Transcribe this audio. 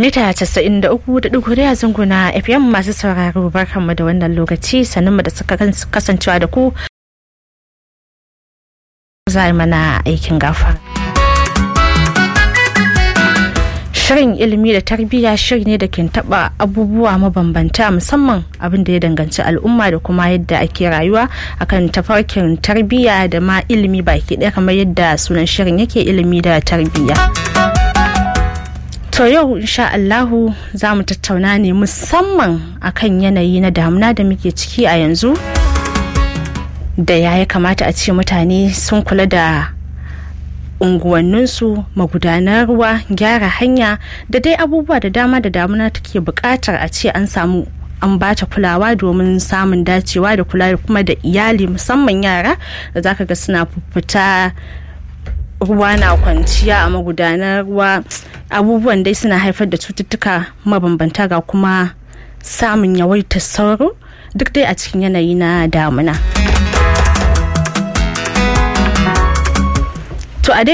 mita 93.4 a zunguna fm masu sauraro barkanmu da wannan lokaci sannan da suka kasancewa da ku za mana aikin gafa shirin ilimi da tarbiyya shiri ne da ke taba abubuwa mabambanta musamman abin da ya danganci al'umma da kuma yadda ake rayuwa akan tafarkin tarbiyya da ma ilimi baki ɗaya kamar yadda sunan shirin yake ilimi da tarbiyya To yau insha Allahu za mu tattauna ne musamman akan yanayi na damuna da muke ciki a yanzu da ya ya kamata a ce mutane sun kula da unguwanninsu magudanar ruwa gyara hanya da dai abubuwa da dama da damuna take buƙatar a ce an samu an bata kulawa domin samun dacewa da kula kuma da iyali musamman yara da zaka ga suna fita ruwa na kwanciya a magudanar ruwa abubuwan dai suna haifar da cututtuka mabambanta ga kuma samun yawaitar sauro duk dai a cikin yanayi na damuna to a